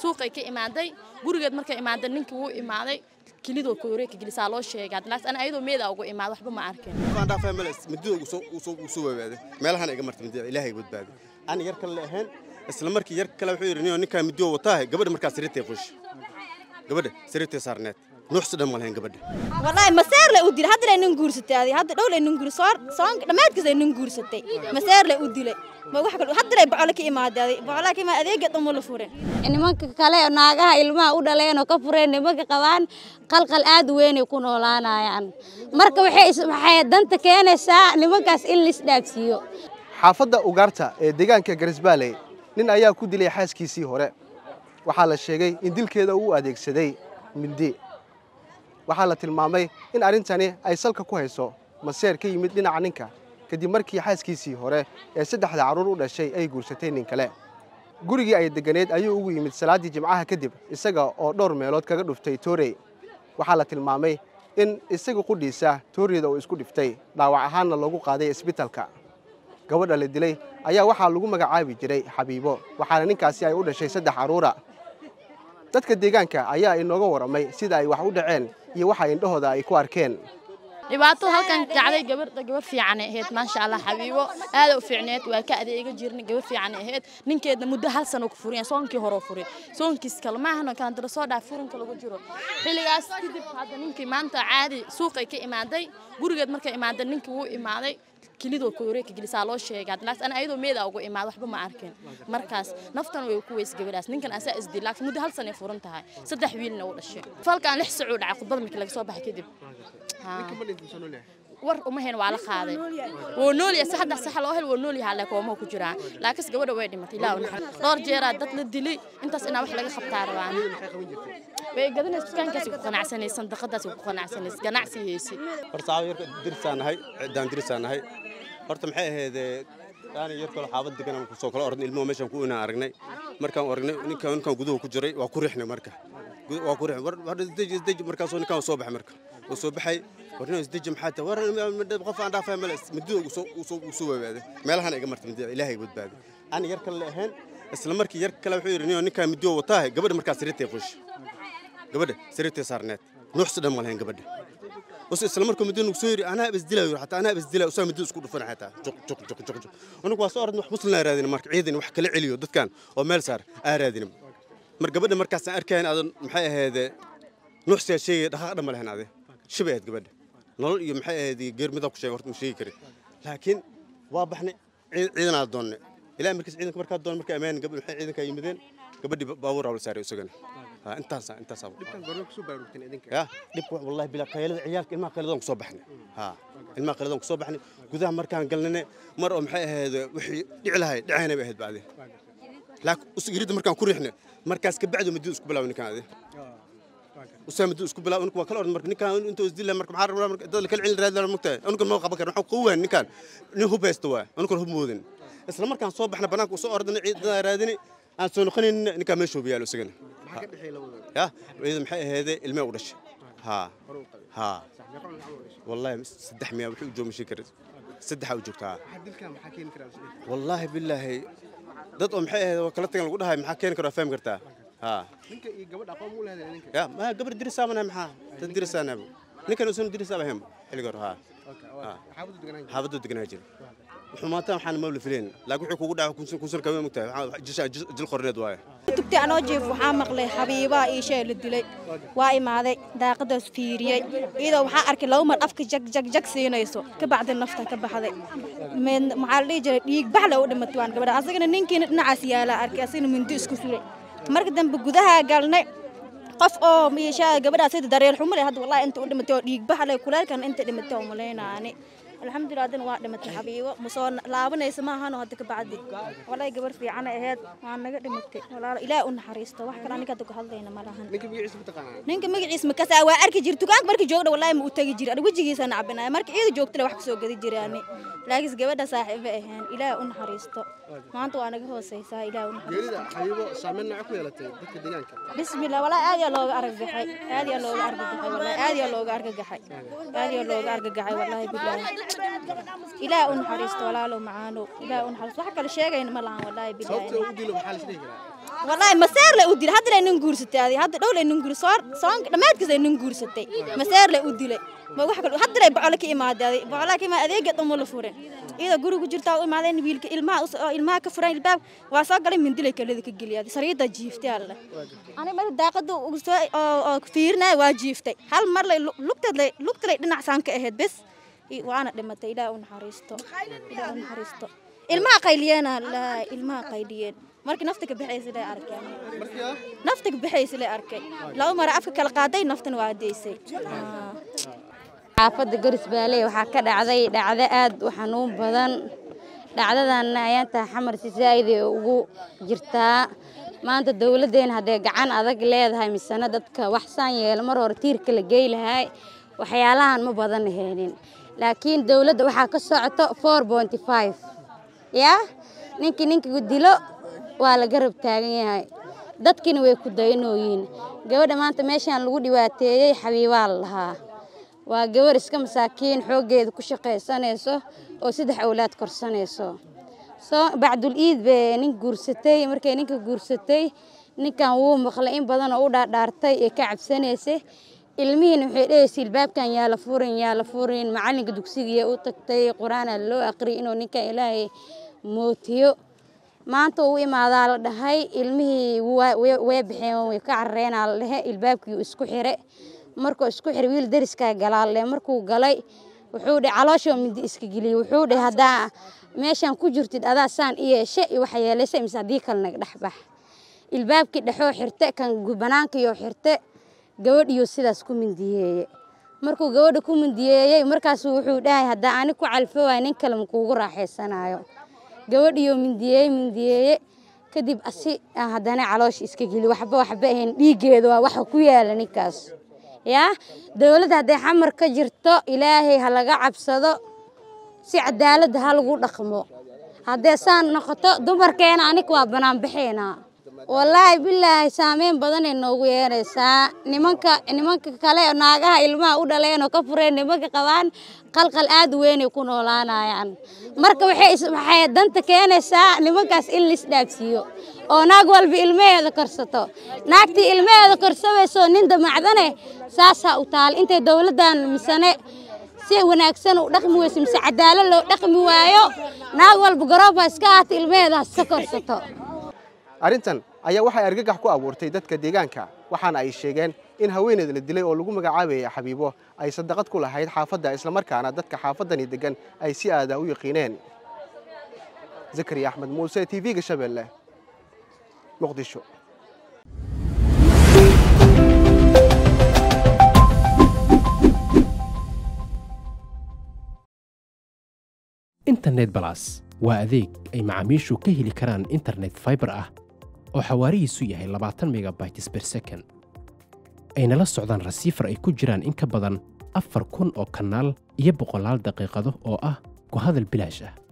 suuqay ka imaaday gurigeed markay imaaday ninkii wuu imaaday kilidoo kooreeka gelisaa loo sheegaa laas ana ayadoo meedaa ugu imaada waxba ma arkeen waan dhaafay meel midida ugu soo soo ugu soo waabaaday meelahan iga martay midida ilaahay badbaaday aan yar kale ahayn isla markii yar kale wuxuu yiri ninka midoo wataa gabadha markaa sariirtay fush gabadha sariirtay saarneed nuuxsi dhan malayn gabadha والله مسار لا أدري هذا لا نقولستي هذه هذا دولة نقول صار صار ما تكذا نقولستي مسار لا أدري ما واحد هذا لا بعلك إماد هذه بعلك ما أذيك قد أمور فورين nimanka kale oo naagaha ilmaha u dhaleen oo ka fureen nimanka qabaan qalqal aad u weyn ay ku noolaanayaan marka waxay is- waxay danta keenaysaa nimankaas in la isdhaafsiiyo xaafadda ugaarta ee deegaanka garisbaaley nin ayaa ku dilay xaaskiisii hore waxaa la sheegay in dilkeeda uu adeegsaday mindi waxaa la tilmaamay in arrintani ay salka ku hayso maseer ka yimid dhinaca ninka kadib markii xaaskiisii hore ee saddexda carruur u dhashay ay guursatay nin kale gurigii ay deganeed ayuu ugu yimid salaaddii jimcaha kadib isaga oo dhowr meelood kaga dhuftay toorey waxaa la tilmaamay in isaga qudhiisa tooreyda uu isku dhiftay dhaawac ahaanna loogu qaaday isbitalka gabadha la dilay ayaa waxaa lagu magacaabi jiray xabiibo waxaana ninkaasi ay u dhashay saddex carruura dadka deegaanka ayaa inooga warramay sida ay wax u dhaceen iyo waxa indhahooda ay ku arkeen dhibaato halkan kacday gabadha gabar fiicanay ahayd maasha allah xabiibo aada u fiicneed waa ka adeega jirnay gabar fiicanay ahayd ninkeedna muddo hal sano ku furiyan soonkii hore furay soonkiis kale maahana kala dara soo dhaaf furinka lagu jiro xilligaas kadib hadda ninkii maanta caadi suuqay ka imaaday gurigeed markay imaaday ninkii wuu imaaday kilidoo kooreeka gelisaa loo sheegaa laas ana ayadoo meedaa ugu imaada waxba ma arkeen markaas naftan way ku weys gabadhaas ninkan asaa isdil laakiin muddo hal sano ay furan tahay saddex wiilna uu dhashay falkaan lix sacuu dhacay khudbada markii laga soo baxay kadib Haa. war uma hayn waa la qaaday wuu nool yahay saxda sax loo hel wuu nool yahay laakiin waa ku jiraa laakiin gabadha way dhimatay ilaa uu dhowr jeeraa dad la dilay intaas inaa wax laga qabtaa rabaan way gadanaysa dukaankaasi ku qanacsanaysa sandaqadaasi ku qanacsanaysa ganacsi haysi horta saacad yarka dirisaan nahay ciddaan dirisaan nahay horta maxay ahayd yaani yar kale xaabad degan aan kusoo kala ornay ilmuhu meeshaan ku inaan aragnay markaan aragnay ninkaan ninkaan guduhu ku jiray waa ku rixnay marka Gudu- waa ku rixnay war war isdeji isdeji markaasoo ninkaan soo baxay marka uu soo baxay war nin isdeji maxaa tahay war qof aan dhaafay meel midida ugu soo ugu soo ugu soo waabaaday meelahan iga martay midida ilaahay badbaaday aan yar kale ahayn isla markii yar kale wuxuu yiri ninkaan midoo wataa gabadha markaas sariirtay fush gabadha sariirtay saarneed nuuxsi dhan malayn gabadha bas isla markuu midda nugu soo yiri anaa bas dilaayo xataa anaa bas dilaayo usaa midda isku dhufan xataa juq juq juq juq juq anigu waa soo ordin wax muslim aan raadin marka ciidan wax kala celiyo dadkan oo meel saar aan raadin mar gabadha markaas aan arkayn adan maxay ahayd nuuxsiya sheegay dhaqaaq dhan ma lahayn ade shibay ahayd gabadha nolol iyo maxay ahayd geermida ku sheegay horta ma sheegi karin laakiin waa baxnay ciidan aan doonnay ilaa markiis ciidanka markaa doon markaa ammaan gabadh maxay ciidanka yimideen gabadhii baabuur awla saaray isagana intaas intaas يا دب والله بلا قيلة عيالك إلما قيلة كسو بحنا ها إلما قيلة كسو بحنا جذا مر كان قلنا مرة محي هذا وحي دعلا هاي دعينا بهد بعدين لكن يريد مر كان كوريحنا مركز كبعده مدوس كبلا ونكان هذا وسام مدوس كبلا ونك وكل أرض مرك نكان أنت وزدلا مرك محار مرك دول كل عيل راد المكتة أنك الموقع بكر نحو قوة نكان نهو بيستوا أنك هو مودن إسلام مر كان صوب إحنا بناك وصو أرض عيد رادني أنا سونخني نكان مشوا بيالو سجن يا إذا محي هذا الماء ورش ها ها والله سدح مياه وحي وجو مشكر سدح وجوكتها والله بالله dad oo maxay ahayd kala tagan lagu dhahay maxaa keeni karo fahmi kartaa ha ya ma gabar dirisaabana maxaa dad dirisaanaba ninkan uusan dirisaaba hem xilliga hore ha xaabaddu deganaa jira wuxuu maanta waxaan mawla filayn laakiin wuxuu kugu dhaca kunsan kunsan kama mogtahay jisha jil qorneed waaye tugtay anoo jiif waxaa maqlay xabiibaa ii shay la dilay waa imaaday daaqadaas fiiriyey iyadoo waxaa arkay laba mar afka jag jag jag siinayso ka bacdi nafta ka baxday Mid- maxaa la dhihi jiray dhiig bax le u dhimatay waan gabadha asagana ninkiina dhinacaas yaalaa arkay asagana mindi isku suray marka dambe gudaha galnay qof oo miishaa gabadhaas sida daryeel xumo leh hadda wallahi inta u dhimatay oo dhiig bax leh kuleelkan inta dhimatay oo malaynaani alxamdulilah haddana waa dhimatay xabiibo ma soo laabanaysa ma ahano hadda ka bacdi wallahi gabar fiican ay ahayd waa naga dhimatay walaalo ilaah u naxariisto wax kale aniga hadda ku hadlayna ma lahan ninka magaciisa ma kasaa waa arki jira dukaanka markii joogdha wallahi ma u tagi jira aniga wejigiisa nacbinaya marka iyada joogtale wax kusoo gadi jiraani laakiinse gabadha saaxiibo ahayn ilaah u naxariisto maanta waa naga hooseysaa ilaah u naxariisto bismillah wallahi aad yaa looga argagaxay aad yaa looga argagaxay wallahi aad yaa looga argagaxay aad yaa looga argagaxay wallahi billahi ilaah u naxariisto walaalo macaano ilaah u naxariisto wax kale sheegayna ma lahan wallahi billahi wallaahi maseer le u dilay hadda lay nin guursatay adi hadda dhow lay nin guur soon soonka dhammaadkiis ay nin guursatay maseer le u dilay ma wax kale hadda lay bocole ka imaaday adi bocole ka imaaday adeega dhan la furin iyada guriga jirtaa u imaadeen wiilka ilmaha us- oo ilmaha ka furan ilbaab waa soo galay mindilay kalada ka geliyay sariida jiiftay alle ani mar daaqada ugu soo oo oo fiirnay waa jiiftay hal mar lay lugteed lay lugta lay dhinac saan ka ahayd bes i- waana dhimatay ilaah u naxariisto ilaah u naxariisto ilmaha qayliyeena la ilmaha qayliyeen markii nafta ka baxaysa lay arkeen nafta ka baxaysa lay arkay laba mara afka kala qaaday naftana waa deysay Ah. xaafadda garis baale waxaa ka dhacday dhacdo aad u xanuun badan dhacdadanna ayaanta xamar si zaa'id ay ugu jirtaa maanta dowladdeena hadday gacan adag leedahay misena dadka waxsaan yeelo mar hore tiirka la gey lahay waxyaalahan ma badan heenin laakiin dowladda waxaa ka socoto four ponty five yaa ninkii ninkigu dilo waa la garab taagan yahay dadkina way ku daynooyiin gabadha maanta meeshaan lagu dhibaateeyey xabiibaa la lahaa waa gabar iska masaakiin xooggeeda ku shaqaysanayso oo saddex awlaad korsanayso soo bacdul iid bay nin guursatay markay ninka guursatay ninkan wuu maqlay in badan oo u dhaadhaartay ee ka cabsanaysay ilmihiina waxay dhehaysa ilbaabkan yaa la furin yaa la furin macalinka dugsigiiya u tagtay qur-aana loo aqriyay inuu ninkan ilaahay mootiyo maanta uu imaadaa la dhahay ilmihii waa- way way baxeen way ka carareenaa la dhehe ilbaabkii uu isku xire markuu isku xire wiil dariskaa galaa la dhehe markuu galay wuxuu dhe calooshoo mindi iska geliyey wuxuu dhe haddaa meeshaan ku jirtid adaa saan i yeeshe iyo waxa yeelaysa mise haddii kale naga dhex bax ilbaabkii dhexoo xirte kan gu- banaankiiyoo xirte gabadhiyo sidaas ku mindiyeeye markuu gabadha ku mindiyeeyey markaasu wuxuu dhahay haddaa ani ku calfo waay nin kale makuugu raaxaysanayo gabadhiyo mindiyeeye mindiyeeye kadib asi ah haddana caloosha iska geli waxba waxba ahayn dhiiggeeda waa waxa ku yaala ninkaas yaa dowladda hadday xamar ka jirto ilaahay ha laga cabsado si cadaaladda ha lagu dhaqmo haddee saan noqoto dumarkeena anig waa banaanbaxeynaa wallaahi bilaahi saameyn badanay noogu yeeraysaa nimanka nimanka kale naagaha ilmaha u dhaleen oo ka fureen nimanka qabaan qalqal aad u weynay ku noolaanayaan marka waxay is- waxay danta keenaysaa nimankaas in la isdhaafsiiyo oo naag walba ilmaheeda korsato naagtii ilmaheeda korsamayso nin damacdane saasaa u taal intay dowladdan misane si wanaagsan u dhaqmi weyso mise cadaalad loo dhaqmi waayo naag walba garooba iska aata ilmaheeda ha iska korsato arrintan ayaa waxay argagax ku abuurtay dadka deegaanka waxaana ay sheegeen in haweeneed la dilay oo lagu magacaabayay xabiibo ay sadaqad ku lahayd xaafadda islamarkaana dadka xaafaddani deggan ay si aada u yaqiineen zakariya axmed muuse t v-ga shabeelle muqdisho internet balas waa adeeg ay macaamiishu ka heli karaan internet fiber ah oo xawaarihiisu yahay labaatan megabytes per second ayna la socdaan rasiifar ay ku jiraan in ka badan afar kun oo kanaal iyo boqolaal daqiiqado oo ah ku hadal bilaash ah